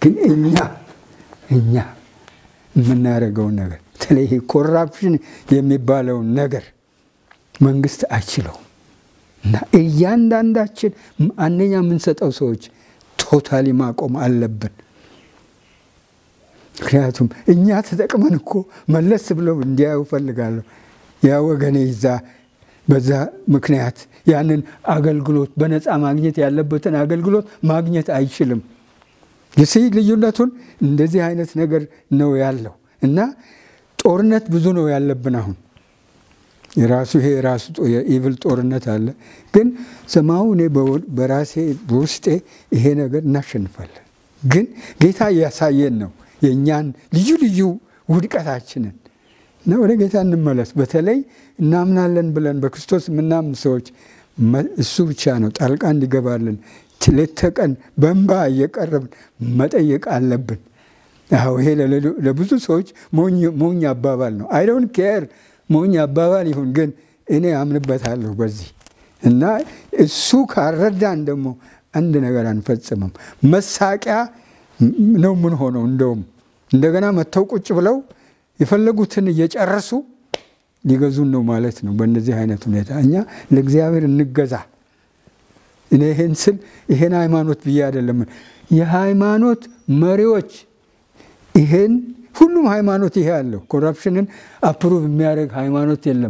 ግን እኛ እኛ የምናደርገውን ነገር በተለይ ይሄ ኮራፕሽን የሚባለውን ነገር መንግስት አይችለውም እና እያንዳንዳችን አንደኛ የምንሰጠው ሰዎች ቶታሊ ማቆም አለብን። ምክንያቱም እኛ ተጠቅመን እኮ መለስ ብለው እንዲያዩ እፈልጋለሁ። ያ ወገኔ ይዛ በዛ ምክንያት ያንን አገልግሎት በነፃ ማግኘት ያለበትን አገልግሎት ማግኘት አይችልም። ይሲ ልዩነቱን እንደዚህ አይነት ነገር ነው ያለው እና ጦርነት ብዙ ነው ያለብን አሁን የራሱ ይሄ የራሱ የኢቭል ጦርነት አለ። ግን ሰማሁ እኔ በራሴ በውስጤ ይሄ ነገር እናሸንፋለን። ግን ጌታ እያሳየን ነው የእኛን ልዩ ልዩ ውድቀታችንን እና ወደ ጌታ እንመለስ። በተለይ እናምናለን ብለን በክርስቶስ የምናምን ሰዎች እሱ ብቻ ነው ጣልቃ እንዲገባልን ሌት ተቀን በእንባ እየቀረብን መጠየቅ አለብን። አዎ ይሄ ለብዙ ሰዎች ሞኝ አባባል ነው። አይ ዶንት ኬር ሞኝ አባባል ይሁን፣ ግን እኔ አምንበታለሁ በዚህ እና እሱ ካረዳን ደግሞ አንድ ነገር አንፈጽምም። መሳቂያ ነው ምን ሆነው እንደውም እንደገና መጥተው ቁጭ ብለው የፈለጉትን እየጨረሱ ሊገዙን ነው ማለት ነው። በእነዚህ አይነት ሁኔታ እኛ ለእግዚአብሔር እንገዛ። እኔ ይሄን ስል ይሄን ሃይማኖት ብዬ አይደለም። የሃይማኖት መሪዎች ይሄን ሁሉም ሃይማኖት ይሄ አለው። ኮራፕሽንን አፕሩቭ የሚያደርግ ሃይማኖት የለም።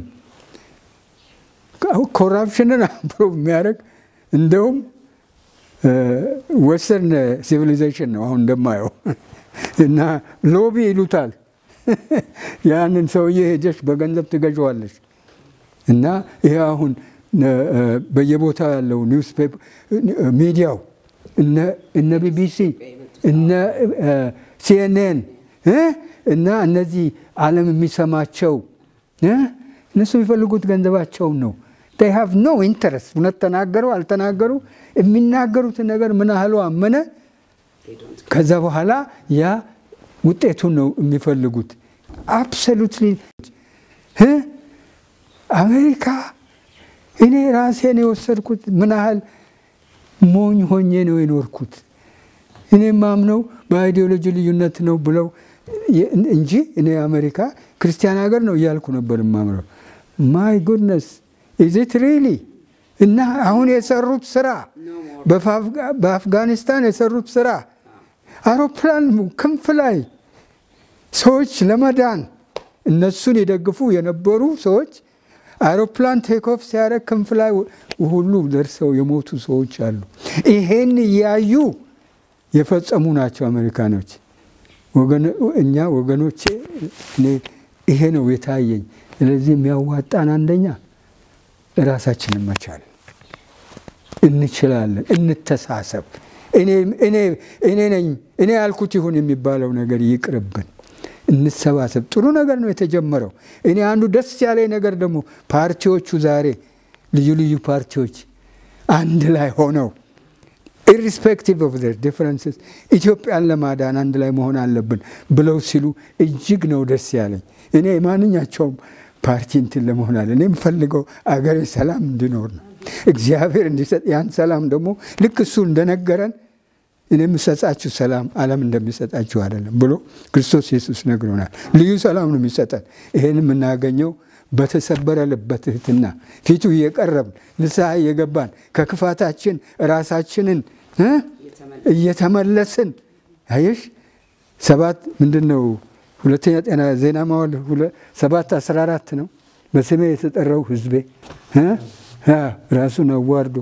ኮራፕሽንን አፕሩቭ የሚያደርግ እንደውም ወስተርን ሲቪሊዜሽን ነው አሁን እንደማየው እና ሎቢ ይሉታል። ያንን ሰውዬ ሄደሽ በገንዘብ ትገዥዋለሽ እና ይሄ አሁን በየቦታው ያለው ኒውስ ሚዲያው እነ ቢቢሲ እነ ሲኤንኤን እና እነዚህ ዓለም የሚሰማቸው እነሱ የሚፈልጉት ገንዘባቸውን ነው። ይ ሃቭ ኖ ኢንተረስት። እውነት ተናገሩ አልተናገሩ የሚናገሩትን ነገር ምን ያህሉ አመነ፣ ከዛ በኋላ ያ ውጤቱን ነው የሚፈልጉት። አብሶሉትሊ አሜሪካ እኔ ራሴን የወሰድኩት ምን ያህል ሞኝ ሆኜ ነው የኖርኩት። እኔ ማምነው በአይዲዮሎጂ ልዩነት ነው ብለው እንጂ እኔ አሜሪካ ክርስቲያን ሀገር ነው እያልኩ ነበር ማምነው። ማይ ጉድነስ ኢዚት ሪሊ እና አሁን የሰሩት ስራ በአፍጋኒስታን የሰሩት ስራ አውሮፕላን ክንፍ ላይ ሰዎች ለመዳን እነሱን የደግፉ የነበሩ ሰዎች አውሮፕላን ቴክኦፍ ሲያደርግ ክንፍ ላይ ሁሉ ደርሰው የሞቱ ሰዎች አሉ። ይሄን እያዩ የፈጸሙ ናቸው አሜሪካኖች። እኛ ወገኖቼ ይሄ ነው የታየኝ። ስለዚህ የሚያዋጣን አንደኛ ራሳችንን መቻል እንችላለን፣ እንተሳሰብ። እኔ ነኝ እኔ ያልኩት ይሁን የሚባለው ነገር ይቅርብን። እንሰባሰብ። ጥሩ ነገር ነው የተጀመረው። እኔ አንዱ ደስ ያለኝ ነገር ደግሞ ፓርቲዎቹ ዛሬ ልዩ ልዩ ፓርቲዎች አንድ ላይ ሆነው ኢሪስፔክቲቭ ኦፍ ዘር ዲፍረንስስ ኢትዮጵያን ለማዳን አንድ ላይ መሆን አለብን ብለው ሲሉ እጅግ ነው ደስ ያለኝ። እኔ ማንኛቸውም ፓርቲ እንትን ለመሆን አለ እኔ የምፈልገው አገሬ ሰላም እንዲኖር ነው። እግዚአብሔር እንዲሰጥ ያን ሰላም ደግሞ ልክ እሱ እንደነገረን እኔ የምሰጣችሁ ሰላም ዓለም እንደሚሰጣችሁ አይደለም ብሎ ክርስቶስ ኢየሱስ ነግሮናል። ልዩ ሰላም ነው የሚሰጠን። ይህን የምናገኘው በተሰበረ ልብ በትህትና ፊቱ እየቀረብን ንስሐ እየገባን ከክፋታችን ራሳችንን እየተመለስን አየሽ ሰባት ምንድን ነው ሁለተኛ ጤና ዜና መዋዕል ሰባት አስራ አራት ነው በስሜ የተጠራው ሕዝቤ ራሱን አዋርዶ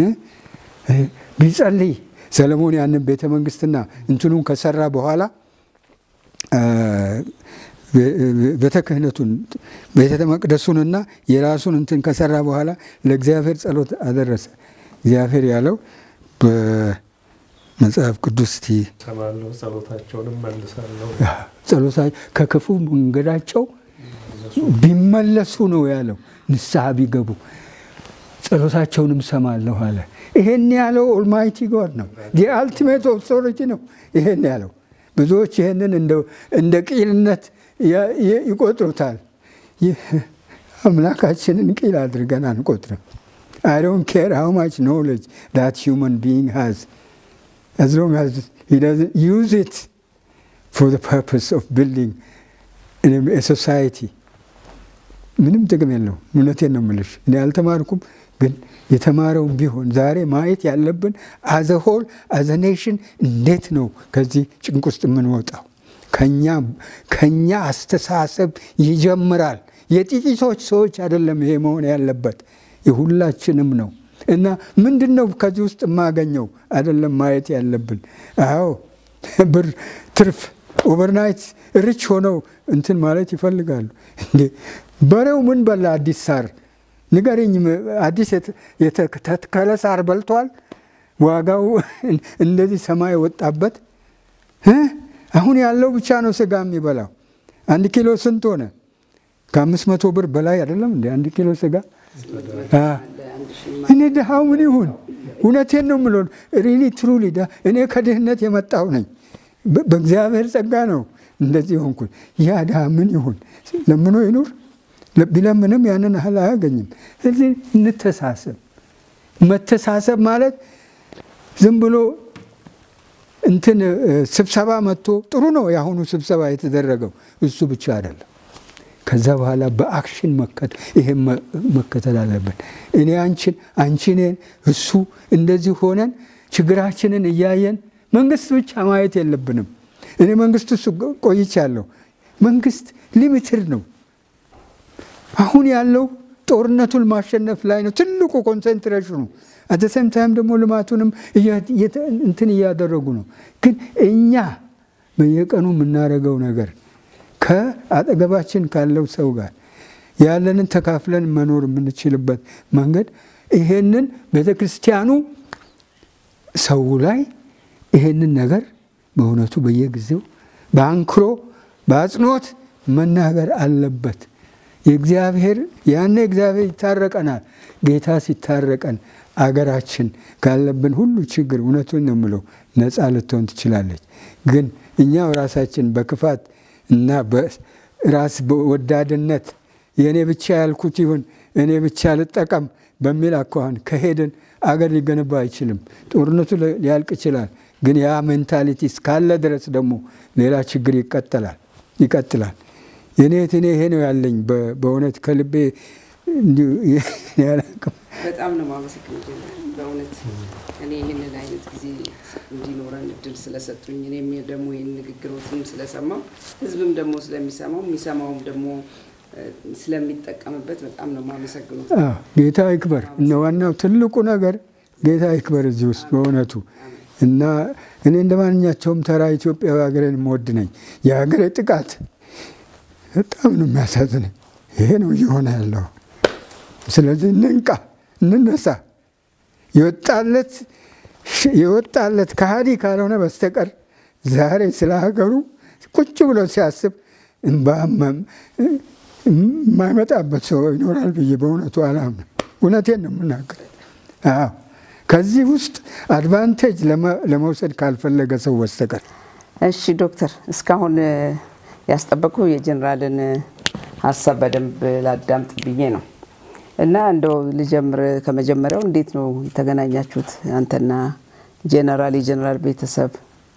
ቢጸልይ ሰለሞን ያንን ቤተ መንግስትና እንትኑን ከሰራ በኋላ ቤተ ክህነቱን ቤተ መቅደሱንና የራሱን እንትን ከሰራ በኋላ ለእግዚአብሔር ጸሎት አደረሰ። እግዚአብሔር ያለው በመጽሐፍ ቅዱስ ቲ ጸሎታቸውንም መልሳለሁ ጸሎታ ከክፉ መንገዳቸው ቢመለሱ ነው ያለው። ንስሐ ቢገቡ ጸሎታቸውንም ሰማለሁ አለ። ይሄን ያለው ኦልማይቲ ጎድ ነው። የአልቲሜት ኦቶሪቲ ነው ይሄን ያለው። ብዙዎች ይህንን እንደ ቂልነት ይቆጥሩታል። አምላካችንን ቂል አድርገን አንቆጥርም። አይ ዶንት ኬር ሃው ማች ኖሌጅ ዳት ሂውመን ቢይንግ ሃዝ as long as he doesn't use it for the purpose of building a society ምንም ጥቅም የለው። እውነቴን ነው የምልሽ። እኔ አልተማርኩም፣ ግን የተማረው ቢሆን ዛሬ ማየት ያለብን አዘ ሆል አዘ ኔሽን እንዴት ነው ከዚህ ጭንቅ ውስጥ የምንወጣው? ከኛ አስተሳሰብ ይጀምራል። የጥቂቶች ሰዎች አይደለም ይሄ መሆን ያለበት የሁላችንም ነው። እና ምንድን ነው ከዚህ ውስጥ የማገኘው አይደለም ማየት ያለብን። አዎ ብር ትርፍ ኦቨርናይት ሪች ሆነው እንትን ማለት ይፈልጋሉ። እንዴ በሬው ምን በላ? አዲስ ሳር ንገረኝ። አዲስ የተተከለ ሳር በልቷል? ዋጋው እንደዚህ ሰማይ ወጣበት። አሁን ያለው ብቻ ነው ስጋ የሚበላው። አንድ ኪሎ ስንት ሆነ? ከአምስት መቶ ብር በላይ አይደለም እንደ አንድ ኪሎ ስጋ። እኔ ድሃው ምን ይሁን? እውነቴን ነው የምለው። ሪሊ ትሩሊ እኔ ከድህነት የመጣው ነኝ። በእግዚአብሔር ጸጋ ነው እንደዚህ ሆንኩኝ። ያ ድሃ ምን ይሁን? ለምኖ ይኑር? ቢለምንም ያንን ያህል አያገኝም። ስለዚህ እንተሳሰብ። መተሳሰብ ማለት ዝም ብሎ እንትን ስብሰባ መጥቶ ጥሩ ነው የአሁኑ ስብሰባ የተደረገው እሱ ብቻ አይደለም። ከዛ በኋላ በአክሽን ይሄን መከተል አለብን። እኔ አንቺን አንቺ እኔን እሱ እንደዚህ ሆነን ችግራችንን እያየን መንግስት ብቻ ማየት የለብንም። እኔ መንግስት ውስጥ ቆይቻለሁ። መንግስት ሊሚትድ ነው። አሁን ያለው ጦርነቱን ማሸነፍ ላይ ነው ትልቁ ኮንሰንትሬሽኑ። አተሰም ታይም ደግሞ ልማቱንም እንትን እያደረጉ ነው። ግን እኛ በየቀኑ የምናደርገው ነገር ከአጠገባችን ካለው ሰው ጋር ያለንን ተካፍለን መኖር የምንችልበት መንገድ ይሄንን ቤተ ክርስቲያኑ ሰው ላይ ይሄንን ነገር በእውነቱ በየጊዜው በአንክሮ በአጽንኦት መናገር አለበት። የእግዚአብሔር ያኔ እግዚአብሔር ይታረቀናል። ጌታ ሲታረቀን አገራችን ካለብን ሁሉ ችግር እውነቱን ነው የምለው ነፃ ልትሆን ትችላለች። ግን እኛው ራሳችን በክፋት እና በራስ ወዳድነት የእኔ ብቻ ያልኩት ይሁን እኔ ብቻ ልጠቀም በሚል አኳኋን ከሄድን አገር ሊገነባ አይችልም። ጦርነቱ ሊያልቅ ይችላል። ግን ያ ሜንታሊቲ እስካለ ድረስ ደግሞ ሌላ ችግር ይቀጥላል ይቀጥላል። የኔ እኔ ይሄ ነው ያለኝ በእውነት ከልቤ በጣም ነው ማመሰግን በእውነት እኔ ይህንን አይነት ጊዜ እንዲኖረን እድል ስለሰጡኝ እኔም ደግሞ ይህን ንግግሮትም ስለሰማው ህዝብም ደግሞ ስለሚሰማው የሚሰማውም ደግሞ ስለሚጠቀምበት በጣም ነው ማመሰግነው። ጌታ ይክበር። እነ ዋናው ትልቁ ነገር ጌታ ይክበር እዚህ ውስጥ በእውነቱ እና እኔ እንደ ማንኛቸውም ተራ ኢትዮጵያዊ ሀገሬን የምወድ ነኝ። የሀገሬ ጥቃት በጣም ነው የሚያሳዝነኝ። ይሄ ነው እየሆነ ያለው። ስለዚህ እንንቃ፣ እንነሳ። የወጣለት የወጣለት ከሃዲ ካልሆነ በስተቀር ዛሬ ስለ ሀገሩ ቁጭ ብሎ ሲያስብ የማይመጣበት ሰው ይኖራል ብዬ በእውነቱ አላምንም። እውነቴን ነው የምናገር። አዎ ከዚህ ውስጥ አድቫንቴጅ ለመውሰድ ካልፈለገ ሰው በስተቀር። እሺ ዶክተር፣ እስካሁን ያስጠበቁ የጀኔራልን ሀሳብ በደንብ ላዳምጥ ብዬ ነው እና እንደው ልጀምር ከመጀመሪያው እንዴት ነው የተገናኛችሁት አንተና ጀነራል የጀነራል ቤተሰብ?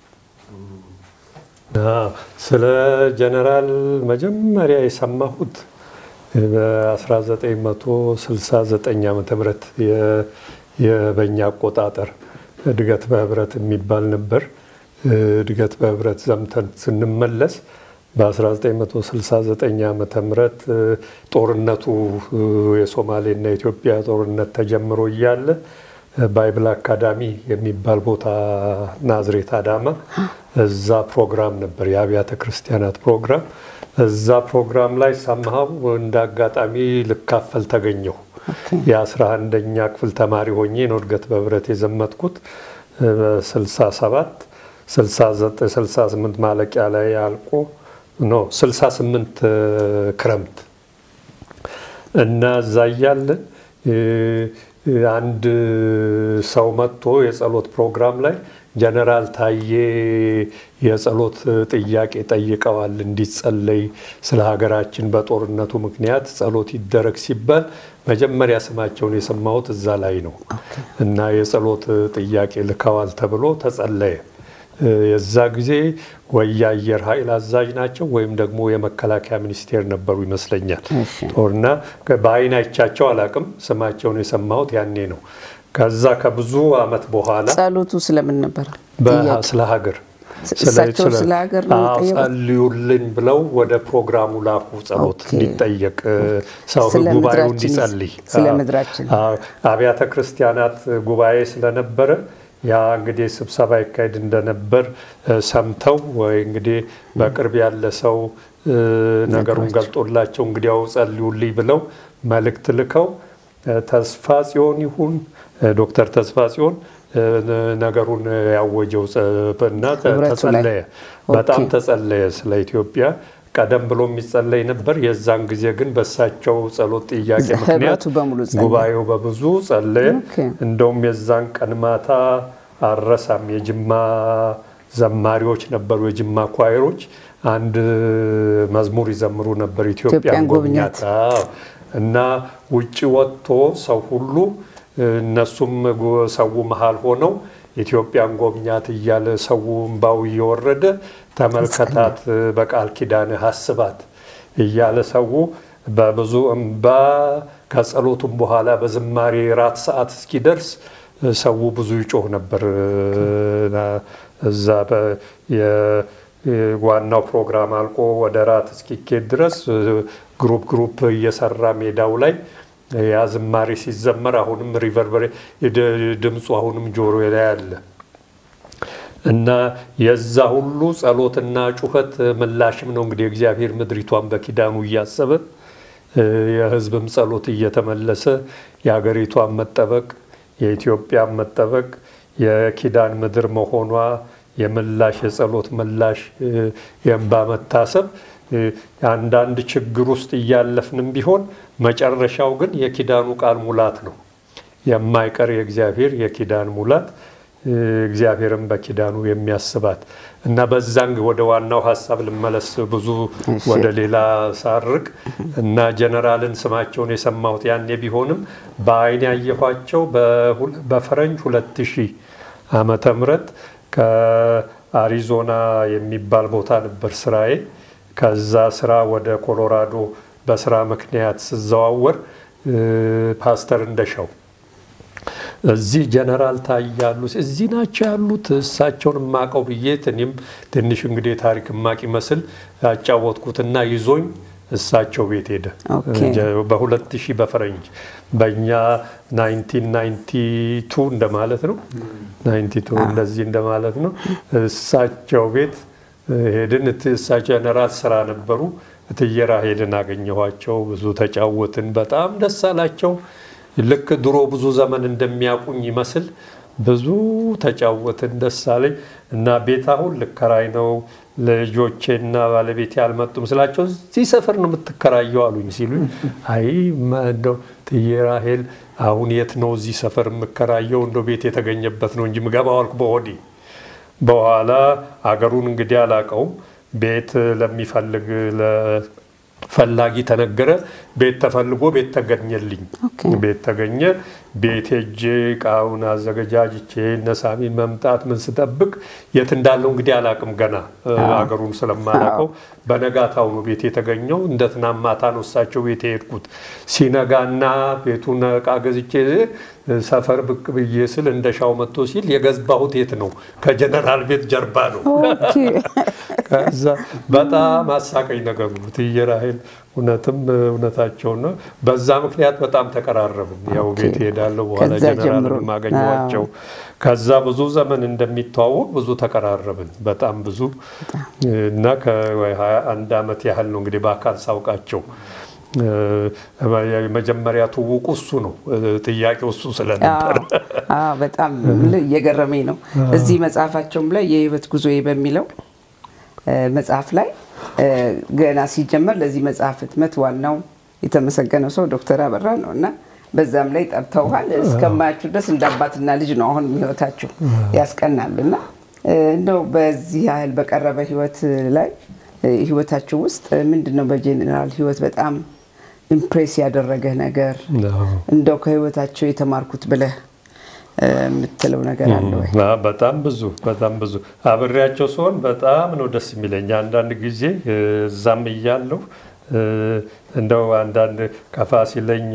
ስለ ጀነራል መጀመሪያ የሰማሁት በ1969 ዓ ም የበኛ አቆጣጠር እድገት በህብረት የሚባል ነበር። እድገት በህብረት ዘምተን ስንመለስ በ1969 ዓ ም ጦርነቱ የሶማሌና የኢትዮጵያ ጦርነት ተጀምሮ እያለ ባይብል አካዳሚ የሚባል ቦታ ናዝሬት አዳማ፣ እዛ ፕሮግራም ነበር የአብያተ ክርስቲያናት ፕሮግራም። እዛ ፕሮግራም ላይ ሰምሃው እንደ አጋጣሚ ልካፈል ተገኘሁ። የአስራ አንደኛ ክፍል ተማሪ ሆኜ ነው እድገት በህብረት የዘመትኩት 67 69 68 ማለቂያ ላይ አልቆ ኖ 68 ክረምት እና እዛ እያለን አንድ ሰው መጥቶ የጸሎት ፕሮግራም ላይ ጀነራል ታዬ የጸሎት ጥያቄ ጠይቀዋል፣ እንዲጸለይ ስለ ሀገራችን በጦርነቱ ምክንያት ጸሎት ይደረግ ሲባል መጀመሪያ ስማቸውን የሰማሁት እዛ ላይ ነው እና የጸሎት ጥያቄ ልከዋል ተብሎ ተጸለየ። የዛ ጊዜ ወይ የአየር ኃይል አዛዥ ናቸው ወይም ደግሞ የመከላከያ ሚኒስቴር ነበሩ ይመስለኛል። ጦርና በአይን አይቻቸው አላቅም። ስማቸውን የሰማሁት ያኔ ነው። ከዛ ከብዙ አመት በኋላ ጸሎቱ ስለምን ነበር? ስለ ሀገር እሳቸው ስለ ሀገር ነው የጠየቁት? ጸልዩልኝ ብለው ወደ ፕሮግራሙ ላኩ። ጸሎት ኦኬ። እንዲጠየቅ ሰው ስለ ጉባኤው ምድራችን- እንዲጸልይ ስለ አዎ። ምድራችን። አዎ። አብያተ ክርስቲያናት ጉባኤ ስለነበረ ያ እንግዲህ ስብሰባ ይካሄድ እንደነበር እ፣ ሰምተው ወይ እንግዲህ በቅርብ ያለ ሰው እ፣ ነገሩን ገልጦላቸው እንግዲያው ጸልዩልኝ ብለው መልእክት ልከው እ፣ ተስፋ ጽዮን ይሁን እ፣ ዶክተር ተስፋ ጽዮን እ፣ ነገሩን ያወጀው ጸ- እና ተ- ህብረቱ ላይ። ተጸለየ። በጣም ኦኬ። ተጸለየ ስለ ኢትዮጵያ። ቀደም ብሎ የሚጸለይ ነበር። የዛን ጊዜ ግን በሳቸው ጸሎት ጥያቄ ህብረቱ ምክንያት በሙሉ ጸለየ። ጉባኤው በብዙ ጸለየ። ኦኬ። እንደውም የዛን ቀን ማታ አረሳም የጅማ ዘማሪዎች ነበሩ፣ የጅማ ኳይሮች አንድ መዝሙር ይዘምሩ ነበር፣ ኢትዮጵያን ኢትዮጵያን ጎብኛት። አዎ። እና ውጭ ወጥቶ ሰው ሁሉ እነሱም ጉ- ሰው መሀል ሆነው ኢትዮጵያን ጎብኛት እያለ ሰው እምባው እየወረደ ተመልከታት፣ በቃል ኪዳንህ አስባት እያለ ሰው በብዙ እምባ ከጸሎቱም በኋላ በዝማሬ ራት ሰዓት እስኪደርስ ሰው ብዙ ይጮህ ነበር። እዛ በ- የ- ዋናው ፕሮግራም አልቆ ወደ ራት እስኪኬድ ድረስ ግሩፕ ግሩፕ እየሰራ ሜዳው ላይ ያ ዝማሬ ሲዘመር አሁንም ሪቨርበሬ ድምፁ አሁንም ጆሮ ላይ አለ እና የዛ ሁሉ ጸሎትና ጩኸት ምላሽም ነው እንግዲህ እግዚአብሔር ምድሪቷን በኪዳኑ እያሰበ የሕዝብም ጸሎት እየተመለሰ የሀገሪቷን መጠበቅ የኢትዮጵያን መጠበቅ የኪዳን ምድር መሆኗ የምላሽ የጸሎት ምላሽ የእንባ መታሰብ አንዳንድ ችግር ውስጥ እያለፍንም ቢሆን መጨረሻው ግን የኪዳኑ ቃል ሙላት ነው። የማይቀር የእግዚአብሔር የኪዳን ሙላት እግዚአብሔርን በኪዳኑ የሚያስባት እና በዛን ወደ ዋናው ሀሳብ ልመለስ ብዙ ወደ ሌላ ሳርቅ እና ጀነራልን ስማቸውን የሰማሁት ያኔ ቢሆንም በአይን ያየኋቸው በፈረንጅ ሁለት ሺህ ዓመተ ምህረት ከአሪዞና የሚባል ቦታ ነበር ስራዬ። ከዛ ስራ ወደ ኮሎራዶ በስራ ምክንያት ስዘዋወር ፓስተር እንደሻው እዚህ ጀነራል ታያሉ እዚህ ናቸው ያሉት እሳቸውን የማቀው ብዬ እኔም ትንሽ እንግዲህ ታሪክ ማቅ ይመስል ያጫወትኩትና ይዞኝ እሳቸው ቤት ሄደ። በሁለት ሺህ በፈረንጅ በእኛ 1992 እንደማለት ነው። 92 እንደዚህ እንደማለት ነው። እሳቸው ቤት ሄድን። እሳቸው ጀነራል ስራ ነበሩ። እትዬ ራሄልን አገኘኋቸው። ብዙ ተጫወትን። በጣም ደስ አላቸው። ልክ ድሮ ብዙ ዘመን እንደሚያውቁኝ ይመስል ብዙ ተጫወትን። ደስ አለኝ እና ቤት አሁን ልከራይ ነው ልጆቼና ባለቤቴ አልመጡም ስላቸው እዚህ ሰፈር ነው የምትከራየው አሉኝ። ሲሉኝ አይ እንደው እትዬ ራሄል አሁን የት ነው እዚህ ሰፈር የምከራየው? እንደው ቤት የተገኘበት ነው እንጂ ምገባው አልኩ በሆዴ። በኋላ አገሩን እንግዲህ አላውቀውም። ቤት ለሚፈልግ ፈላጊ ተነገረ። ቤት ተፈልጎ ቤት ተገኘልኝ። ቤት ተገኘ። ቤት ሄጄ እቃውን አዘገጃጅቼ እነሳሚ መምጣት ምን ስጠብቅ የት እንዳለው እንግዲህ አላቅም ገና አገሩን ስለማላቀው በነጋታው ነው ቤት የተገኘው። እንደ ትናንት ማታ ነው እሳቸው ቤት የሄድኩት። ሲነጋና ቤቱን እቃ ገዝቼ ሰፈር ብቅ ብዬ ስል እንደሻው መጥቶ ሲል የገዝባሁት የት ነው? ከጀነራል ቤት ጀርባ ነው። ከዛ በጣም አሳቀኝ ነገሩ። እትዬ ራሄል እውነትም እውነታቸው ነው። በዛ ምክንያት በጣም ተቀራረብን። ያው ቤት ሄዳለሁ በኋላ ጀነራል ማገኘዋቸው ከዛ ብዙ ዘመን እንደሚተዋወቅ ብዙ ተቀራረብን። በጣም ብዙ እና ከሀያ አንድ ዓመት ያህል ነው እንግዲህ በአካል ሳውቃቸው። የመጀመሪያ ትውውቁ እሱ ነው። ጥያቄው እሱ ስለነበር በጣም እየገረመኝ ነው። እዚህ መጽሐፋቸውም ላይ የህይወት ጉዞዬ በሚለው መጽሐፍ ላይ ገና ሲጀመር ለዚህ መጽሐፍ ህትመት ዋናው የተመሰገነው ሰው ዶክተር አበራ ነው እና በዛም ላይ ጠርተውሃል። እስከማያችሁ ድረስ እንደ አባትና ልጅ ነው አሁን ህይወታችሁ ያስቀናል። እና እንደው በዚህ ያህል በቀረበ ህይወት ላይ ህይወታችሁ ውስጥ ምንድን ነው በጄኔራል ህይወት በጣም ኢምፕሬስ ያደረገህ ነገር እንደው ከህይወታቸው የተማርኩት ብለህ የምትለው ነገር አለ ወይ? በጣም ብዙ በጣም ብዙ አብሬያቸው ሲሆን በጣም ነው ደስ የሚለኝ። አንዳንድ ጊዜ እዛም እያለሁ እንደው አንዳንድ ከፋ ሲለኝ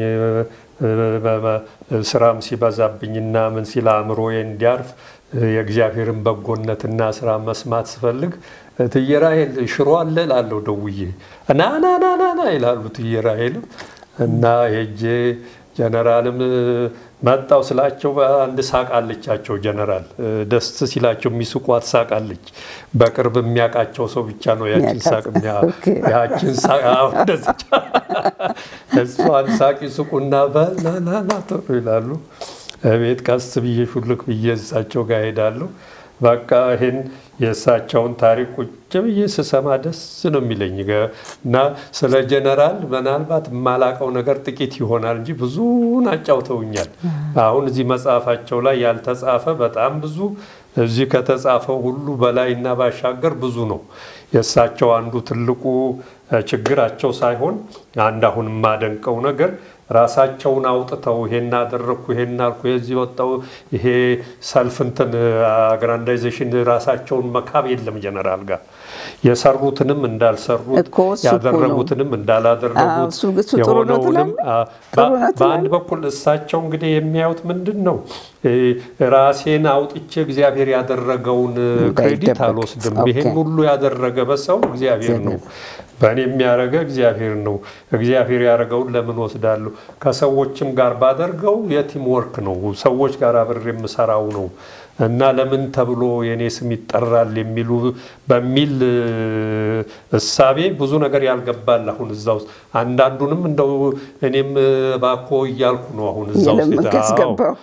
ስራም ሲበዛብኝና ምን ሲል አእምሮዬ እንዲያርፍ የእግዚአብሔርን በጎነትና ስራ መስማት ስፈልግ እትዬ ራሔል ሽሮ አለ እላለሁ ደውዬ ና ና ና ና ና ይላሉ እትዬ ራሔልም እና ሄጄ ጀነራልም መጣው ስላቸው አንድ ሳቅ አለቻቸው። ጀነራል ደስ ሲላቸው የሚስቋት ሳቅ አለች። በቅርብ የሚያውቃቸው ሰው ብቻ ነው ያችን ሳቅ ያችን ሳቅ እንደዚች እሷን ሳቅ ይስቁና በናናና ጥሩ ይላሉ። ቤት ቀስ ብዬ ሹልክ ብዬ እሳቸው ጋር ሄዳለሁ። በቃ ይህን የእሳቸውን ታሪክ ቁጭ ብዬ ስሰማ ደስ ነው የሚለኝ እና ስለ ጀነራል ምናልባት የማላቀው ነገር ጥቂት ይሆናል እንጂ ብዙን አጫውተውኛል። አሁን እዚህ መጽሐፋቸው ላይ ያልተጻፈ በጣም ብዙ እዚህ ከተጻፈው ሁሉ በላይና ባሻገር ብዙ ነው። የእሳቸው አንዱ ትልቁ ችግራቸው ሳይሆን አንድ አሁን የማደንቀው ነገር ራሳቸውን አውጥተው ይሄን አደረግኩ ይሄን አልኩ የዚህ ወጣው ይሄ ሰልፍ እንትን አግራንዳይዜሽን ራሳቸውን መካብ የለም ጀነራል ጋር የሰሩትንም እንዳልሰሩት ያደረጉትንም እንዳላደረጉት የሆነውንም በአንድ በኩል እሳቸው እንግዲህ የሚያዩት ምንድን ነው ራሴን አውጥቼ እግዚአብሔር ያደረገውን ክሬዲት አልወስድም። ይሄን ሁሉ ያደረገ በሰው እግዚአብሔር ነው። በእኔ የሚያደርገ እግዚአብሔር ነው። እግዚአብሔር ያደረገውን ለምን ወስዳለሁ? ከሰዎችም ጋር ባደርገው የቲም ወርክ ነው። ሰዎች ጋር አብሬ የምሰራው ነው እና ለምን ተብሎ የእኔ ስም ይጠራል የሚሉ በሚል እሳቤ ብዙ ነገር ያልገባል። አሁን እዛ ውስጥ አንዳንዱንም እንደው እኔም ባኮ እያልኩ ነው አሁን እዛ ውስጥ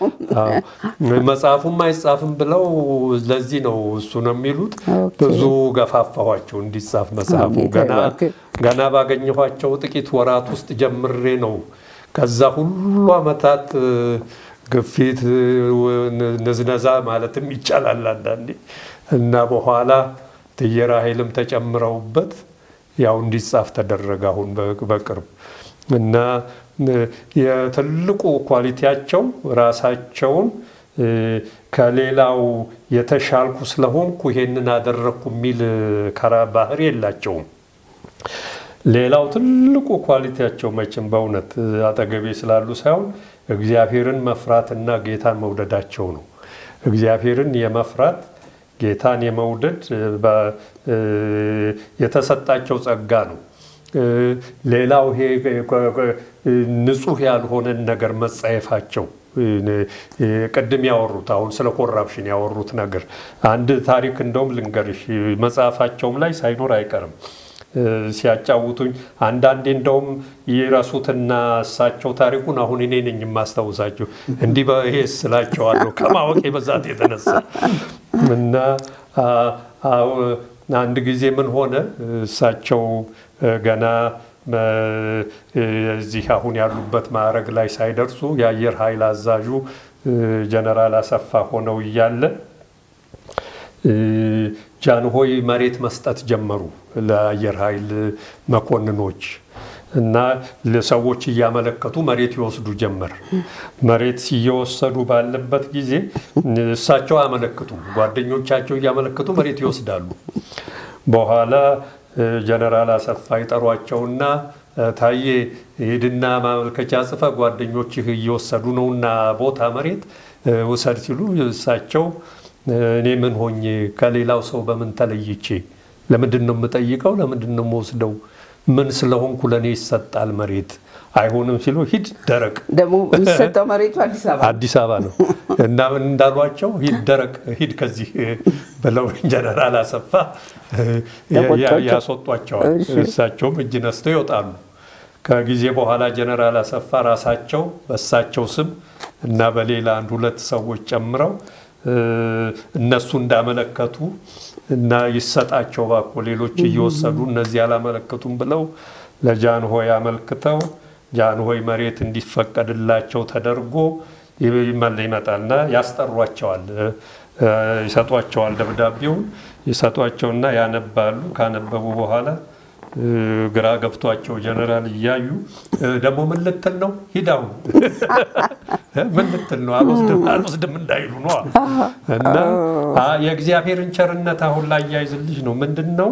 መጽሐፉም አይጻፍም ብለው ለዚህ ነው እሱ ነው የሚሉት። ብዙ ገፋፋኋቸው እንዲጻፍ መጽሐፉ ገና ባገኘኋቸው ጥቂት ወራት ውስጥ ጀምሬ ነው ከዛ ሁሉ ዓመታት ግፊት ንዝነዛ ማለትም ይቻላል አንዳንዴ እና በኋላ እትዬ ራሔልም ተጨምረውበት ያው እንዲጻፍ ተደረገ አሁን በቅርብ እና የትልቁ ኳሊቲያቸው ራሳቸውን ከሌላው የተሻልኩ ስለሆንኩ ይሄንን አደረግኩ የሚል ከራ ባህሪ የላቸውም። ሌላው ትልቁ ኳሊቲያቸው መቼም በእውነት አጠገቤ ስላሉ ሳይሆን እግዚአብሔርን መፍራትና ጌታን መውደዳቸው ነው። እግዚአብሔርን የመፍራት ጌታን የመውደድ የተሰጣቸው ጸጋ ነው። ሌላው ይሄ ንጹሕ ያልሆነን ነገር መጸየፋቸው ቅድም ያወሩት አሁን ስለ ኮራፕሽን ያወሩት ነገር አንድ ታሪክ እንደውም ልንገርሽ መጽሐፋቸውም ላይ ሳይኖር አይቀርም ሲያጫውቱኝ አንዳንዴ እንደውም ይረሱትና እሳቸው ታሪኩን አሁን እኔ ነኝ የማስታውሳቸው እንዲህ በይሄ ስላቸዋለሁ ከማወቅ በዛት የተነሳ እና አንድ ጊዜ ምን ሆነ እሳቸው ገና እዚህ አሁን ያሉበት ማዕረግ ላይ ሳይደርሱ የአየር ኃይል አዛዡ ጀነራል አሰፋ ሆነው እያለ ጃንሆይ መሬት መስጠት ጀመሩ ለአየር ኃይል መኮንኖች እና ለሰዎች እያመለከቱ መሬት ይወስዱ ጀመር። መሬት እየወሰዱ ባለበት ጊዜ እሳቸው አያመለክቱም፣ ጓደኞቻቸው እያመለከቱ መሬት ይወስዳሉ። በኋላ ጀነራል አሰፋ ይጠሯቸውና ታዬ ሂድና ማመልከቻ ጽፈ ጓደኞችህ እየወሰዱ ነውና ቦታ መሬት ውሰድ ሲሉ እሳቸው እኔ ምን ሆኜ ከሌላው ሰው በምን ተለይቼ ለምንድን ነው የምጠይቀው? ለምንድን ነው የምወስደው? ምን ስለሆንኩ ለእኔ ይሰጣል መሬት አይሆንም ሲሉ ሂድ ደረቅ ደግሞ የሚሰጠው መሬቱ አዲስ አበባ አዲስ አበባ ነው እና ምን እንዳሏቸው ሂድ ደረቅ ሂድ ከዚህ ብለው ጀነራል አሰፋ ያስወጧቸዋል። እሳቸውም እጅ ነስተው ይወጣሉ። ከጊዜ በኋላ ጀነራል አሰፋ ራሳቸው በእሳቸው ስም እና በሌላ አንድ ሁለት ሰዎች ጨምረው እነሱ እንዳመለከቱ እና ይሰጣቸው ባኮ ሌሎች እየወሰዱ እነዚህ አላመለከቱም ብለው ለጃንሆይ አመልክተው ጃንሆይ መሬት እንዲፈቀድላቸው ተደርጎ ይመጣልና ያስጠሯቸዋል፣ ይሰጧቸዋል። ደብዳቤውን ይሰጧቸውና ያነባሉ። ካነበቡ በኋላ ግራ ገብቷቸው ጀነራል እያዩ ደግሞ ምን ልትል ነው? ሂድ አሁን ምን ልትል ነው? አልወስድም አልወስድም እንዳይሉ ነው። እና የእግዚአብሔርን ቸርነት አሁን ላይ ያይዝልሽ ነው ምንድን ነው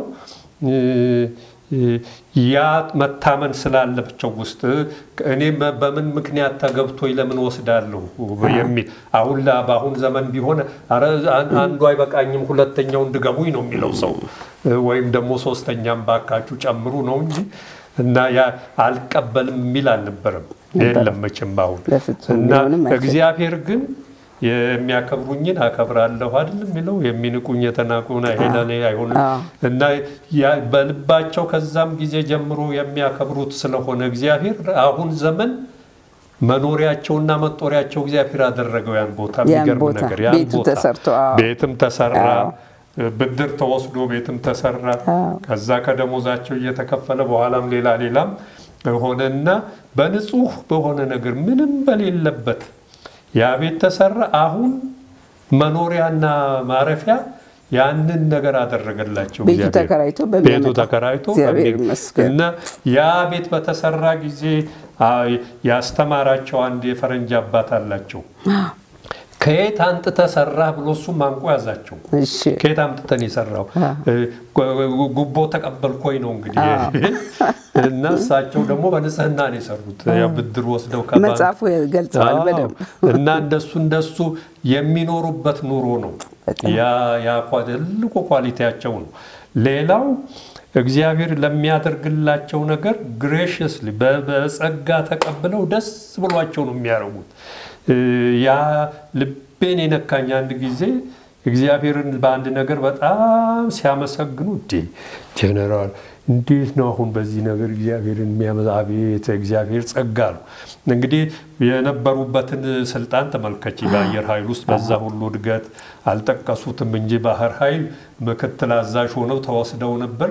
ያ መታመን ስላለቸው ውስጥ እኔ በምን ምክንያት ተገብቶኝ ለምን ወስዳለሁ የሚል አሁን በአሁን ዘመን ቢሆን ኧረ አንዱ አይበቃኝም ሁለተኛውን ድገሙኝ ነው የሚለው ሰው ወይም ደግሞ ሶስተኛም ባካችሁ ጨምሩ ነው እንጂ እና ያ አልቀበልም የሚል አልነበረም። የለም መቼም አሁን እና እግዚአብሔር ግን የሚያከብሩኝን አከብራለሁ አይደል የሚለው የሚንቁኝ የተናቁን አይሄዳኔ አይሆንም እና በልባቸው ከዛም ጊዜ ጀምሮ የሚያከብሩት ስለሆነ እግዚአብሔር አሁን ዘመን መኖሪያቸውና መጦሪያቸው እግዚአብሔር አደረገው ያን ቦታ የሚገርም ነገር ያን ቦታ ቤትም ተሰራ ብድር ተወስዶ ቤትም ተሰራ ከዛ ከደሞዛቸው እየተከፈለ በኋላም ሌላ ሌላም ሆነና በንጹህ በሆነ ነገር ምንም በሌለበት ያ ቤት ተሰራ። አሁን መኖሪያና ማረፊያ ያንን ነገር አደረገላቸው። ቤቱ ተከራይቶ ቤቱ ተከራይቶ እና ያ ቤት በተሰራ ጊዜ ያስተማራቸው አንድ የፈረንጅ አባት አላቸው። ከየት አምጥተህ ሰራህ ብሎ እሱም አንቆ ያዛቸው። ከየት አምጥተን የሰራው ጉቦ ተቀበልኮኝ ነው እንግዲህ እና እሳቸው ደግሞ በንጽህና ነው የሰሩት። ብድር ወስደው መጽሐፉ ገልጸዋል በደምብ እና እንደሱ እንደሱ የሚኖሩበት ኑሮ ነው። ያ ትልቁ ኳሊቲያቸው ነው። ሌላው እግዚአብሔር ለሚያደርግላቸው ነገር ግሬሽስሊ በጸጋ ተቀብለው ደስ ብሏቸው ነው የሚያደርጉት። ያ ልቤን የነካኝ አንድ ጊዜ እግዚአብሔርን በአንድ ነገር በጣም ሲያመሰግኑ እንዴ ጀነራል እንዴት ነው አሁን በዚህ ነገር እግዚአብሔርን የሚያመዛ አቤት እግዚአብሔር ጸጋ ነው። እንግዲህ የነበሩበትን ስልጣን ተመልከች። በአየር ኃይል ውስጥ በዛ ሁሉ እድገት አልጠቀሱትም እንጂ ባህር ኃይል ምክትል አዛዥ ሆነው ተወስደው ነበር።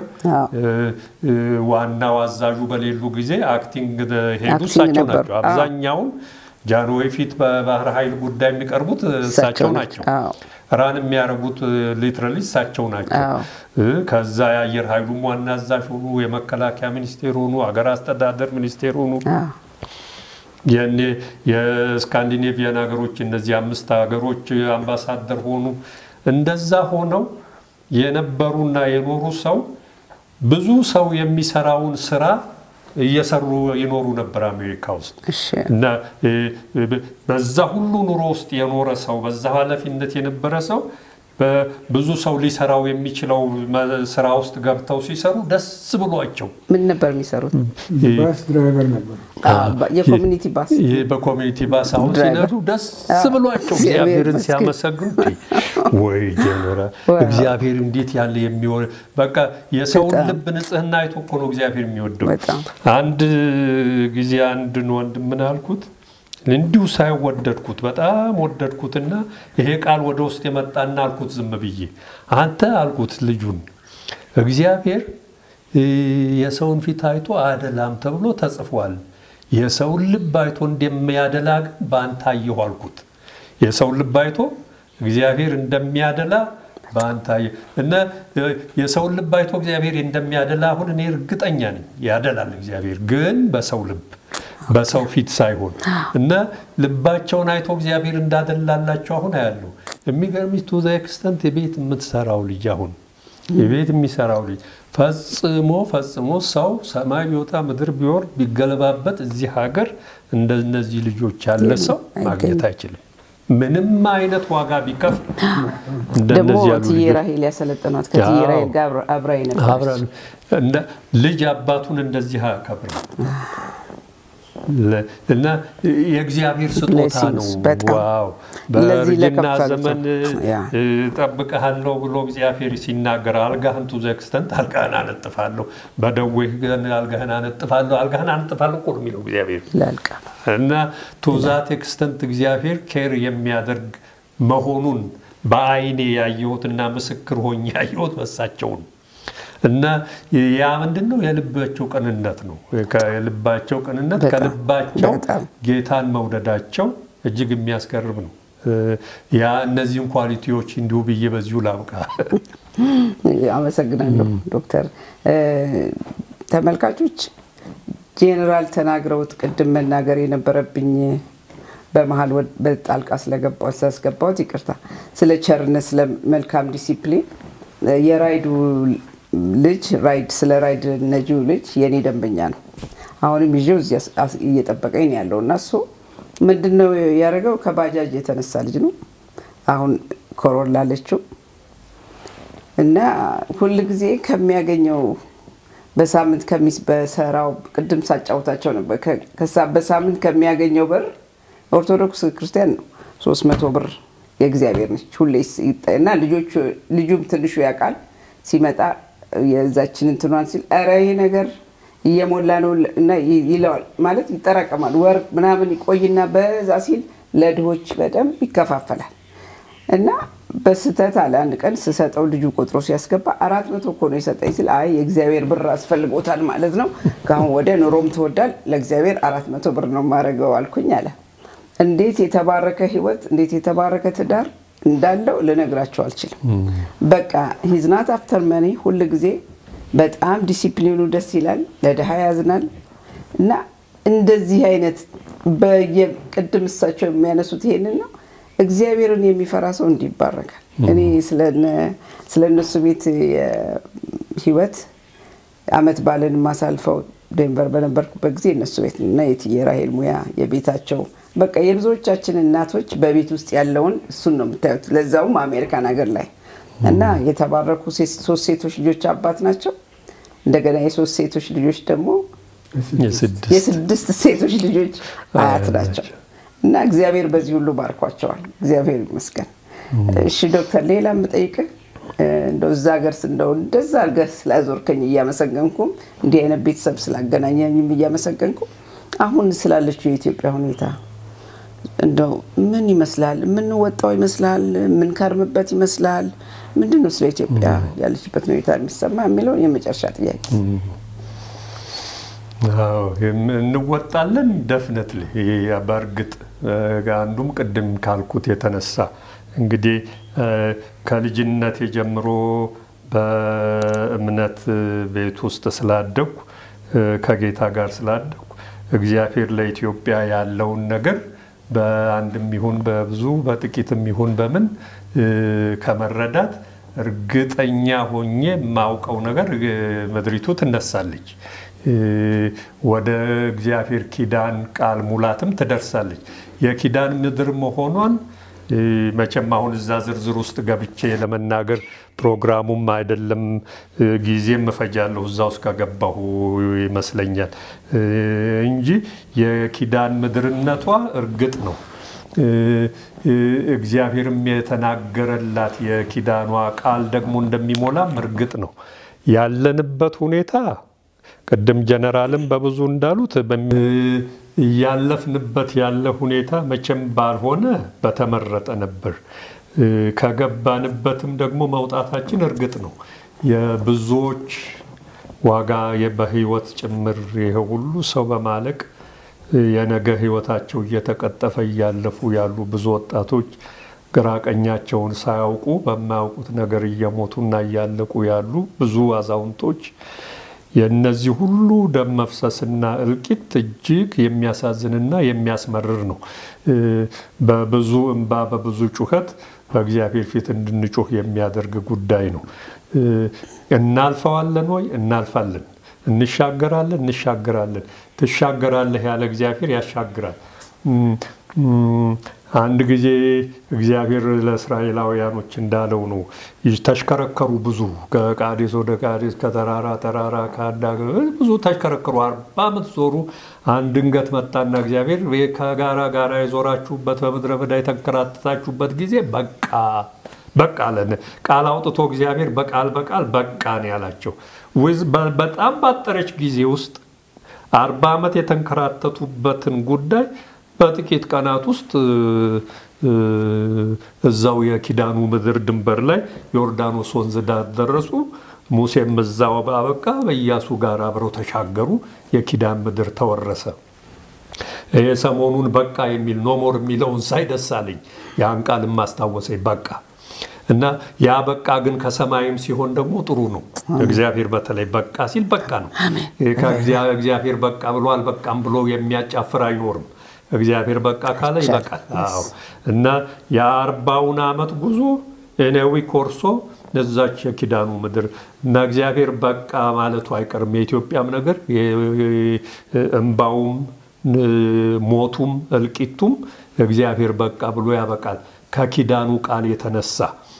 ዋናው አዛዡ በሌሉ ጊዜ አክቲንግ ሄዱ እሳቸው ናቸው። አብዛኛውን ጃንሆይ ፊት በባህር ኃይል ጉዳይ የሚቀርቡት እሳቸው ናቸው። ራን የሚያደርጉት ሊትራሊ እሳቸው ናቸው። ከዛ የአየር ኃይሉም ዋና አዛዥ ሆኑ፣ የመከላከያ ሚኒስቴር ሆኑ፣ አገር አስተዳደር ሚኒስቴር ሆኑ። የኔ የስካንዲኔቪያን ሀገሮች እነዚህ አምስት ሀገሮች አምባሳደር ሆኑ። እንደዛ ሆነው የነበሩና የኖሩ ሰው ብዙ ሰው የሚሰራውን ስራ እየሰሩ ይኖሩ ነበር አሜሪካ ውስጥ እና በዛ ሁሉ ኑሮ ውስጥ የኖረ ሰው በዛ ኃላፊነት የነበረ ሰው ብዙ ሰው ሊሰራው የሚችለው ስራ ውስጥ ገብተው ሲሰሩ ደስ ብሏቸው። ምን ነበር የሚሰሩት? ባስ ድራይቨር ነበሩ። የኮሚኒቲ ባስ በኮሚኒቲ ባስ አሁን ሲነዱ ደስ ብሏቸው እግዚአብሔርን ሲያመሰግኑ ወይ ጀነራል እግዚአብሔር እንዴት ያለ የሚወ በቃ የሰውን ልብ ንጽህና አይቶ እኮ ነው እግዚአብሔር የሚወደው። አንድ ጊዜ አንድን ወንድም ምን አልኩት እንዲሁ ሳይወደድኩት በጣም ወደድኩትና ይሄ ቃል ወደ ውስጥ የመጣና አልኩት ዝም ብዬ አንተ አልኩት ልጁን እግዚአብሔር የሰውን ፊት አይቶ አደላም ተብሎ ተጽፏል። የሰውን ልብ አይቶ እንደሚያደላ ግን በአንተ አየሁ አልኩት። የሰውን ልብ አይቶ እግዚአብሔር እንደሚያደላ በአንተ አየሁ እና የሰውን ልብ አይቶ እግዚአብሔር እንደሚያደላ አሁን እኔ እርግጠኛ ነኝ። ያደላል እግዚአብሔር ግን በሰው ልብ በሰው ፊት ሳይሆን እና ልባቸውን አይቶ እግዚአብሔር እንዳደላላቸው አሁን አያለሁ። የሚገርምሽ ቱ ዘ ኤክስተንት የቤት የምትሰራው ልጅ አሁን የቤት የሚሰራው ልጅ ፈጽሞ ፈጽሞ ሰው ሰማይ ቢወጣ ምድር ቢወርድ ቢገለባበት እዚህ ሀገር እንደነዚህ ልጆች ያለ ሰው ማግኘት አይችልም። ምንም አይነት ዋጋ ቢከፍል ደግሞ እትዬ ራሄል ያሰለጠኗት ከእትዬ ራሄል ጋር አብራ ነበረች። ልጅ አባቱን እንደዚህ አያከብርም። እና የእግዚአብሔር ስጦታ ነው። ዋው በእርጅና ዘመን ጠብቀሃለሁ ብሎ እግዚአብሔር ሲናገር አልጋህን ቱ ዘ ኤክስተንት አልጋህን አነጥፋለሁ፣ በደዌህ ግን አልጋህን አነጥፋለሁ፣ አልጋህን አነጥፋለሁ እኮ ነው የሚለው እግዚአብሔር እና ቱ ዛት ኤክስተንት እግዚአብሔር ኬር የሚያደርግ መሆኑን በአይኔ ያየሁትና ምስክር ሆኜ ያየሁት በሳቸው ነው። እና ያ ምንድን ነው? የልባቸው ቅንነት ነው። የልባቸው ቅንነት ከልባቸው ጌታን መውደዳቸው እጅግ የሚያስገርም ነው። ያ እነዚህን ኳሊቲዎች እንዲሁ ብዬ በዚሁ ላብቃ። አመሰግናለሁ ዶክተር። ተመልካቾች ጄኔራል ተናግረውት ቅድም መናገር የነበረብኝ በመሀል በጣልቃ ስለገባሁት ሳስገባሁት ይቅርታ። ስለ ቸርነት፣ ስለ መልካም ዲሲፕሊን የራይዱ ልጅ ራይድ ስለ ራይድ ነጂው ልጅ የኔ ደንበኛ ነው። አሁንም ይዤው እዚያ እየጠበቀኝ ነው ያለው እና እሱ ምንድን ነው ያደረገው? ከባጃጅ የተነሳ ልጅ ነው። አሁን ኮሮላ አለችው እና ሁል ጊዜ ከሚያገኘው በሳምንት ከሚስ በሰራው ቅድም ሳጫውታቸው ነበር። በሳምንት ከሚያገኘው ብር ኦርቶዶክስ ክርስቲያን ነው ሶስት መቶ ብር የእግዚአብሔር ነች ሁሌ እና ልጆቹ ልጁም ትንሹ ያውቃል ሲመጣ የዛችን እንትኗን ሲል ኧረ ይሄ ነገር እየሞላ ነው እና ይለዋል ማለት ይጠራቀማል። ወር ምናምን ይቆይና በዛ ሲል ለድሆች በደንብ ይከፋፈላል። እና በስህተት አለ አንድ ቀን ስሰጠው ልጁ ቆጥሮ ሲያስገባ አራት መቶ እኮ ነው የሰጠኝ ሲል አይ የእግዚአብሔር ብር አስፈልጎታል ማለት ነው። ከአሁን ወደ ኑሮም ትወዳል ለእግዚአብሔር አራት መቶ ብር ነው ማድረገው አልኩኝ አለ። እንዴት የተባረከ ህይወት እንዴት የተባረከ ትዳር እንዳለው ልነግራቸው አልችልም። በቃ ሂዝናት አፍተር መኒ ሁል ጊዜ በጣም ዲሲፕሊኑ ደስ ይላል፣ ለድሃ ያዝናል እና እንደዚህ አይነት በየቅድም እሳቸው የሚያነሱት ይሄንን ነው። እግዚአብሔርን የሚፈራ ሰው እንዲህ ይባረካል። እኔ ስለ እነሱ ቤት ህይወት አመት ባለን ማሳልፈው ዴንቨር በነበርኩበት ጊዜ እነሱ ቤት እና የእትዬ ራሄል ሙያ የቤታቸው በቃ የብዙዎቻችን እናቶች በቤት ውስጥ ያለውን እሱን ነው የምታዩት። ለዛውም አሜሪካን ሀገር ላይ እና የተባረኩ ሶስት ሴቶች ልጆች አባት ናቸው። እንደገና የሶስት ሴቶች ልጆች ደግሞ የስድስት ሴቶች ልጆች አያት ናቸው። እና እግዚአብሔር በዚህ ሁሉ ባርኳቸዋል። እግዚአብሔር ይመስገን። እሺ ዶክተር፣ ሌላ የምጠይቅህ እንደው እዛ ሀገር እንደው እንደዛ አድርገህ ስላዞርከኝ እያመሰገንኩም እንዲህ አይነት ቤተሰብ ስላገናኘኝም እያመሰገንኩ አሁን ስላለችው የኢትዮጵያ ሁኔታ እንደው ምን ይመስላል? የምንወጣው ይመስላል? የምንከርምበት ይመስላል? ምንድን ነው ስለ ኢትዮጵያ ያለችበት ሁኔታ የሚሰማ የሚለውን የመጨረሻ ጥያቄ። እንወጣለን ደፍነትል በእርግጥ አንዱም ቅድም ካልኩት የተነሳ እንግዲህ ከልጅነት ጀምሮ በእምነት ቤት ውስጥ ስላደግኩ ከጌታ ጋር ስላደግኩ እግዚአብሔር ለኢትዮጵያ ያለውን ነገር በአንድም ይሁን በብዙ በጥቂትም ይሁን በምን ከመረዳት እርግጠኛ ሆኜ የማውቀው ነገር ምድሪቱ ትነሳለች፣ ወደ እግዚአብሔር ኪዳን ቃል ሙላትም ትደርሳለች። የኪዳን ምድር መሆኗን መቼም አሁን እዛ ዝርዝር ውስጥ ገብቼ ለመናገር ፕሮግራሙም አይደለም፣ ጊዜም እፈጃለሁ እዛ ውስጥ ከገባሁ ይመስለኛል እንጂ የኪዳን ምድርነቷ እርግጥ ነው። እግዚአብሔርም የተናገረላት የኪዳኗ ቃል ደግሞ እንደሚሞላም እርግጥ ነው። ያለንበት ሁኔታ ቅድም ጀነራልም በብዙ እንዳሉት እያለፍንበት ያለ ሁኔታ መቼም ባልሆነ በተመረጠ ነበር። ከገባንበትም ደግሞ መውጣታችን እርግጥ ነው። የብዙዎች ዋጋ በህይወት ጭምር ይሄ ሁሉ ሰው በማለቅ የነገ ህይወታቸው እየተቀጠፈ እያለፉ ያሉ ብዙ ወጣቶች ግራ ቀኛቸውን ሳያውቁ በማያውቁት ነገር እየሞቱና እያለቁ ያሉ ብዙ አዛውንቶች የእነዚህ ሁሉ ደም መፍሰስና እልቂት እጅግ የሚያሳዝንና የሚያስመርር ነው። በብዙ እንባ በብዙ ጩኸት በእግዚአብሔር ፊት እንድንጮህ የሚያደርግ ጉዳይ ነው። እናልፈዋለን ወይ? እናልፋለን። እንሻገራለን፣ እንሻገራለን። ትሻገራለህ ያለ እግዚአብሔር ያሻግራል። አንድ ጊዜ እግዚአብሔር ለእስራኤላውያኖች እንዳለው ነው። ተሽከረከሩ ብዙ ከቃዴስ ወደ ቃዴስ ከተራራ ተራራ ከአንድ ብዙ ተሽከረከሩ። አርባ ዓመት ዞሩ። አንድ ድንገት መጣና እግዚአብሔር ከጋራ ጋራ የዞራችሁበት በምድረ በዳ የተንከራተታችሁበት ጊዜ በቃ በቃ አለን። ቃል አውጥቶ እግዚአብሔር በቃል በቃል በቃ ነው ያላቸው። በጣም ባጠረች ጊዜ ውስጥ አርባ ዓመት የተንከራተቱበትን ጉዳይ በጥቂት ቀናት ውስጥ እዛው የኪዳኑ ምድር ድንበር ላይ ዮርዳኖስ ወንዝ ዳር ደረሱ። ሙሴም እዛው አበቃ፣ በኢያሱ ጋር አብረው ተሻገሩ። የኪዳን ምድር ተወረሰ። ይሄ ሰሞኑን በቃ የሚል ኖሞር የሚለውን ሳይ ደስ አለኝ። ያን ቃል ማስታወሰኝ። በቃ እና ያ በቃ ግን ከሰማይም ሲሆን ደግሞ ጥሩ ነው። እግዚአብሔር በተለይ በቃ ሲል በቃ ነው። እግዚአብሔር በቃ ብሎ አልበቃም ብሎ የሚያጫፍር አይኖርም። እግዚአብሔር በቃ ካለ ይበቃል። አዎ እና የአርባውን ዓመት ጉዞ ኤነዊ ኮርሶ ለዛች የኪዳኑ ምድር እና እግዚአብሔር በቃ ማለቱ አይቀርም። የኢትዮጵያም ነገር እንባውም፣ ሞቱም፣ እልቂቱም እግዚአብሔር በቃ ብሎ ያበቃል ከኪዳኑ ቃል የተነሳ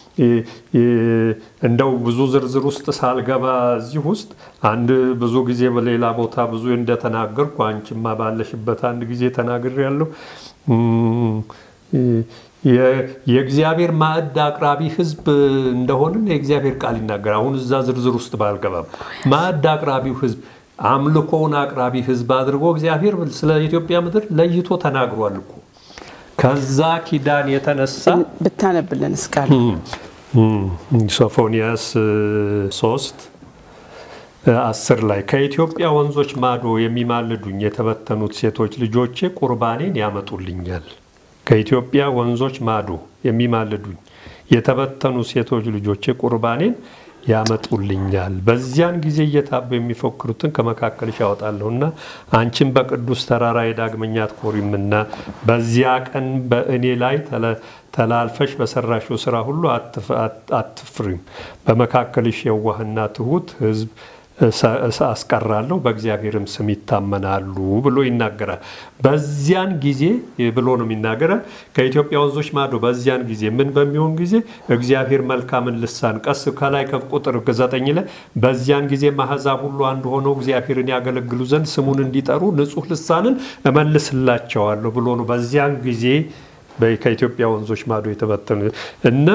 እንደው ብዙ ዝርዝር ውስጥ ሳልገባ እዚህ ውስጥ አንድ ብዙ ጊዜ በሌላ ቦታ ብዙ እንደተናገርኩ አንቺማ ባለሽበት አንድ ጊዜ ተናግር ያለው የእግዚአብሔር ማዕድ አቅራቢ ሕዝብ እንደሆንን የእግዚአብሔር ቃል ይናገራል። አሁን እዛ ዝርዝር ውስጥ ባልገባም ማዕድ አቅራቢው ሕዝብ አምልኮውን አቅራቢ ሕዝብ አድርጎ እግዚአብሔር ስለ ኢትዮጵያ ምድር ለይቶ ተናግሯል እኮ ከዛ ኪዳን የተነሳ ብታነብልን እስቃል ሶፎንያስ ሶስት አስር ላይ ከኢትዮጵያ ወንዞች ማዶ የሚማልዱኝ የተበተኑት ሴቶች ልጆቼ ቁርባኔን ያመጡልኛል። ከኢትዮጵያ ወንዞች ማዶ የሚማልዱኝ የተበተኑ ሴቶች ልጆቼ ቁርባኔን ያመጡልኛል። በዚያን ጊዜ እየታቡ የሚፎክሩትን ከመካከልሽ ያወጣለሁና አንቺን በቅዱስ ተራራ የዳግመኛ አትኮሪምና በዚያ ቀን በእኔ ላይ ተላልፈሽ በሰራሽው ስራ ሁሉ አትፍሪም። በመካከልሽ የዋህና ትሁት ሕዝብ አስቀራለሁ በእግዚአብሔርም ስም ይታመናሉ ብሎ ይናገራል። በዚያን ጊዜ ብሎ ነው የሚናገረ ከኢትዮጵያ ወንዞች ማዶ በዚያን ጊዜ ምን በሚሆን ጊዜ እግዚአብሔር መልካምን ልሳን ቀስ ከላይ ከቁጥር ዘጠኝ ላይ በዚያን ጊዜ አሕዛብ ሁሉ አንድ ሆነው እግዚአብሔርን ያገለግሉ ዘንድ ስሙን እንዲጠሩ ንጹሕ ልሳንን እመልስላቸዋለሁ ብሎ ነው በዚያን ጊዜ ከኢትዮጵያ ወንዞች ማዶ የተበተኑ እና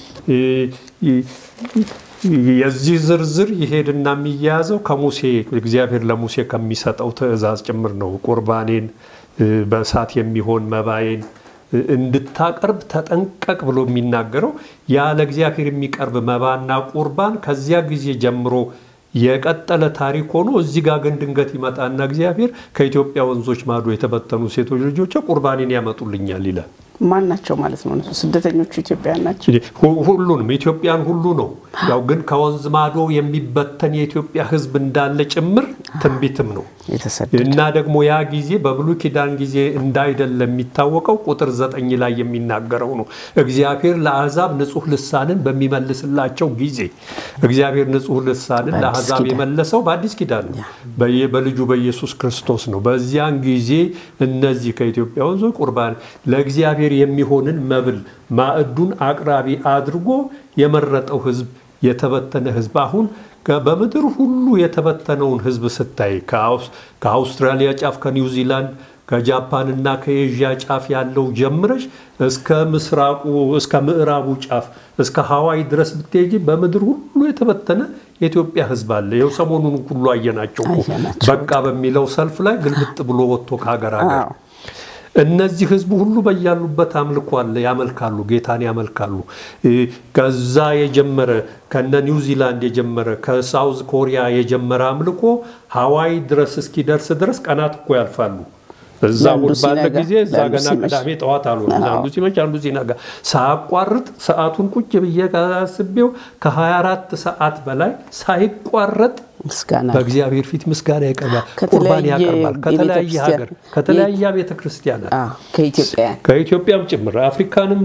የዚህ ዝርዝር ይሄድና የሚያያዘው ከሙሴ እግዚአብሔር ለሙሴ ከሚሰጠው ትእዛዝ ጭምር ነው። ቁርባኔን በእሳት የሚሆን መባዬን እንድታቀርብ ተጠንቀቅ ብሎ የሚናገረው ያለ እግዚአብሔር የሚቀርብ መባና ቁርባን ከዚያ ጊዜ ጀምሮ የቀጠለ ታሪክ ሆኖ እዚህ ጋር ግን ድንገት ይመጣና እግዚአብሔር ከኢትዮጵያ ወንዞች ማዶ የተበተኑ ሴቶች ልጆች ቁርባኔን ያመጡልኛል ይላል። ማን ናቸው ማለት ነው? እነሱ ስደተኞቹ ኢትዮጵያውያን ናቸው። ሁሉንም ኢትዮጵያን ሁሉ ነው። ያው ግን ከወንዝ ማዶ የሚበተን የኢትዮጵያ ሕዝብ እንዳለ ጭምር ትንቢትም ነው እና ደግሞ ያ ጊዜ በብሉይ ኪዳን ጊዜ እንዳይደለ የሚታወቀው ቁጥር ዘጠኝ ላይ የሚናገረው ነው። እግዚአብሔር ለአሕዛብ ንጹሕ ልሳንን በሚመልስላቸው ጊዜ እግዚአብሔር ንጹሕ ልሳንን ለአሕዛብ የመለሰው በአዲስ ኪዳን ነው፣ በልጁ በኢየሱስ ክርስቶስ ነው። በዚያን ጊዜ እነዚህ ከኢትዮጵያ ወንዞች ቁርባን ለእግዚአብሔር የሚሆንን መብል ማዕዱን አቅራቢ አድርጎ የመረጠው ህዝብ የተበተነ ህዝብ አሁን በምድር ሁሉ የተበተነውን ህዝብ ስታይ ከአውስትራሊያ ጫፍ ከኒውዚላንድ ከጃፓን እና ከኤዥያ ጫፍ ያለው ጀምረሽ እስከ ምስራቁ እስከ ምዕራቡ ጫፍ እስከ ሀዋይ ድረስ ብትሄጂ በምድር ሁሉ የተበተነ የኢትዮጵያ ህዝብ አለ። ይኸው ሰሞኑን ሁሉ አየናቸው። በቃ በሚለው ሰልፍ ላይ ግልብጥ ብሎ ወጥቶ ከሀገር ሀገር እነዚህ ህዝቡ ሁሉ በያሉበት አምልኮ አለ፣ ያመልካሉ፣ ጌታን ያመልካሉ። ከዛ የጀመረ ከነ ኒውዚላንድ የጀመረ ከሳውዝ ኮሪያ የጀመረ አምልኮ ሀዋይ ድረስ እስኪደርስ ድረስ ቀናት እኮ ያልፋሉ። እዛ እሑድ ባለ ጊዜ እዛ ገና ቅዳሜ ጠዋት አሉ አንዱ ሲመች አንዱ ሲነጋ ሳያቋርጥ ሰዓቱን ቁጭ ብዬ አስቤው ከ24 ሰዓት በላይ ሳይቋረጥ በእግዚአብሔር ፊት ምስጋና ያቀርባል፣ ቁርባን ያቀርባል። ከተለያየ ሀገር ከተለያየ ቤተ ክርስቲያናት ከኢትዮጵያም ጭምር አፍሪካንም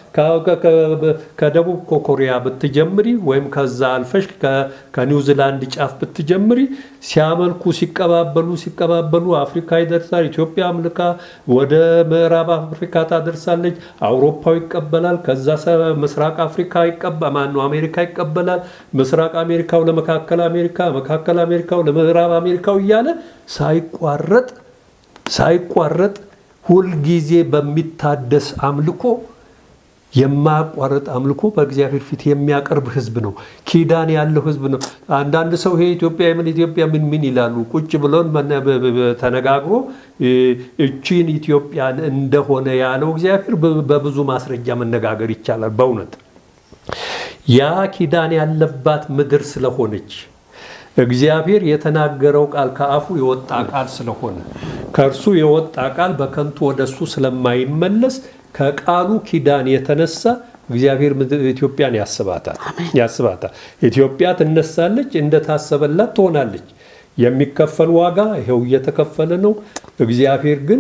ከደቡብ ኮሪያ ብትጀምሪ ወይም ከዛ አልፈሽ ከኒውዚላንድ ጫፍ ብትጀምሪ ሲያመልኩ ሲቀባበሉ ሲቀባበሉ አፍሪካ ይደርሳል። ኢትዮጵያ አምልካ ወደ ምዕራብ አፍሪካ ታደርሳለች። አውሮፓው ይቀበላል። ከዛ ምስራቅ አፍሪካ ማነው አሜሪካ ይቀበላል። ምስራቅ አሜሪካው ለመካከል አሜሪካ መካከል አሜሪካው ለምዕራብ አሜሪካው እያለ ሳይቋረጥ ሳይቋረጥ ሁልጊዜ በሚታደስ አምልኮ የማያቋርጥ አምልኮ በእግዚአብሔር ፊት የሚያቀርብ ህዝብ ነው። ኪዳን ያለው ህዝብ ነው። አንዳንድ ሰው ይሄ ኢትዮጵያ ምን ኢትዮጵያ ምን ምን ይላሉ። ቁጭ ብሎን ተነጋግሮ እቺን ኢትዮጵያን እንደሆነ ያለው እግዚአብሔር በብዙ ማስረጃ መነጋገር ይቻላል። በእውነት ያ ኪዳን ያለባት ምድር ስለሆነች እግዚአብሔር የተናገረው ቃል ከአፉ የወጣ ቃል ስለሆነ ከእርሱ የወጣ ቃል በከንቱ ወደሱ ስለማይመለስ ከቃሉ ኪዳን የተነሳ እግዚአብሔር ኢትዮጵያን ያስባታል ያስባታል። ኢትዮጵያ ትነሳለች፣ እንደታሰበላት ትሆናለች። የሚከፈል ዋጋ ይኸው እየተከፈለ ነው። እግዚአብሔር ግን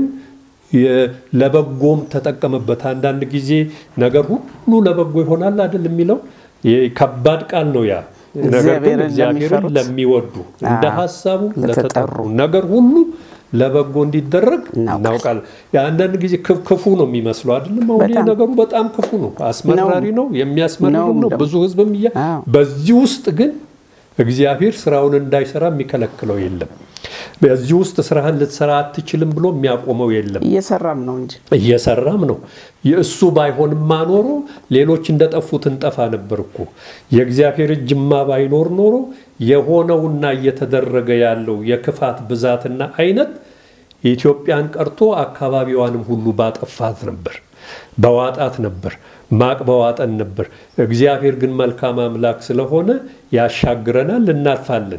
ለበጎም ተጠቀመበት። አንዳንድ ጊዜ ነገር ሁሉ ለበጎ ይሆናል አይደል የሚለው ከባድ ቃል ነው ያ። ነገር ግን እግዚአብሔርን ለሚወዱ እንደ ሀሳቡ ለተጠሩ ነገር ሁሉ ለበጎ እንዲደረግ እናውቃለን። የአንዳንድ ጊዜ ክፉ ነው የሚመስለው አይደለም። አሁን ይህ ነገሩ በጣም ክፉ ነው፣ አስመራሪ ነው፣ የሚያስመርርም ነው። ብዙ ህዝብም እያ በዚህ ውስጥ ግን እግዚአብሔር ስራውን እንዳይሰራ የሚከለክለው የለም። በዚህ ውስጥ ስራህን ልትሰራ አትችልም ብሎ የሚያቆመው የለም። እየሰራም ነው እንጂ እየሰራም ነው። የእሱ ባይሆንማ ኖሮ ሌሎች እንደጠፉት እንጠፋ ነበር እኮ። የእግዚአብሔር እጅማ ባይኖር ኖሮ የሆነውና እየተደረገ ያለው የክፋት ብዛትና አይነት የኢትዮጵያን ቀርቶ አካባቢዋንም ሁሉ ባጠፋት ነበር፣ በዋጣት ነበር፣ ማቅ በዋጠን ነበር። እግዚአብሔር ግን መልካም አምላክ ስለሆነ ያሻግረናል፣ እናልፋለን።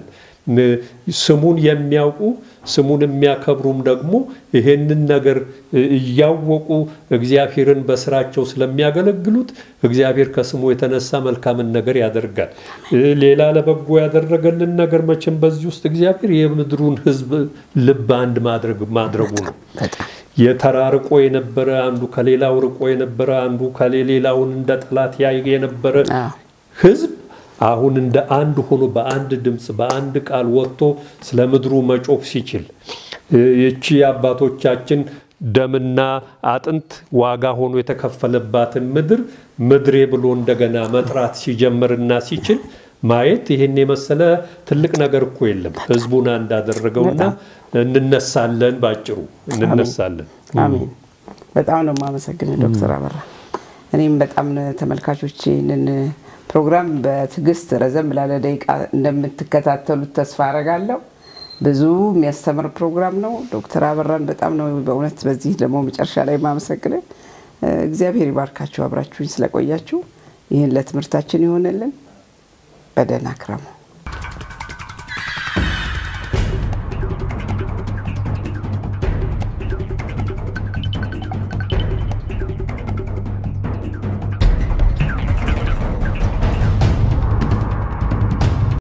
ስሙን የሚያውቁ ስሙን የሚያከብሩም ደግሞ ይሄንን ነገር እያወቁ እግዚአብሔርን በስራቸው ስለሚያገለግሉት እግዚአብሔር ከስሙ የተነሳ መልካምን ነገር ያደርጋል። ሌላ ለበጎ ያደረገልን ነገር መቼም በዚህ ውስጥ እግዚአብሔር የምድሩን ሕዝብ ልብ አንድ ማድረጉ ነው። የተራርቆ የነበረ አንዱ ከሌላው ርቆ የነበረ አንዱ ከሌላውን እንደ ጠላት ያይ የነበረ ሕዝብ አሁን እንደ አንድ ሆኖ በአንድ ድምፅ በአንድ ቃል ወጥቶ ስለ ምድሩ መጮህ ሲችል ይቺ አባቶቻችን ደምና አጥንት ዋጋ ሆኖ የተከፈለባትን ምድር ምድሬ ብሎ እንደገና መጥራት ሲጀምርና ሲችል ማየት ይህን የመሰለ ትልቅ ነገር እኮ የለም። ህዝቡን እንዳደረገውና እንነሳለን፣ ባጭሩ እንነሳለን። አሜን። በጣም ነው የማመሰግን ዶክተር አበራ። እኔም በጣም ተመልካቾች ይህንን ፕሮግራም በትዕግስት ረዘም ላለ ደቂቃ እንደምትከታተሉት ተስፋ አረጋለሁ። ብዙ የሚያስተምር ፕሮግራም ነው። ዶክተር አበራን በጣም ነው በእውነት በዚህ ደግሞ መጨረሻ ላይ ማመሰግንን። እግዚአብሔር ይባርካችሁ አብራችሁኝ ስለቆያችሁ። ይህን ለትምህርታችን ይሆንልን። በደህና ክረሙ።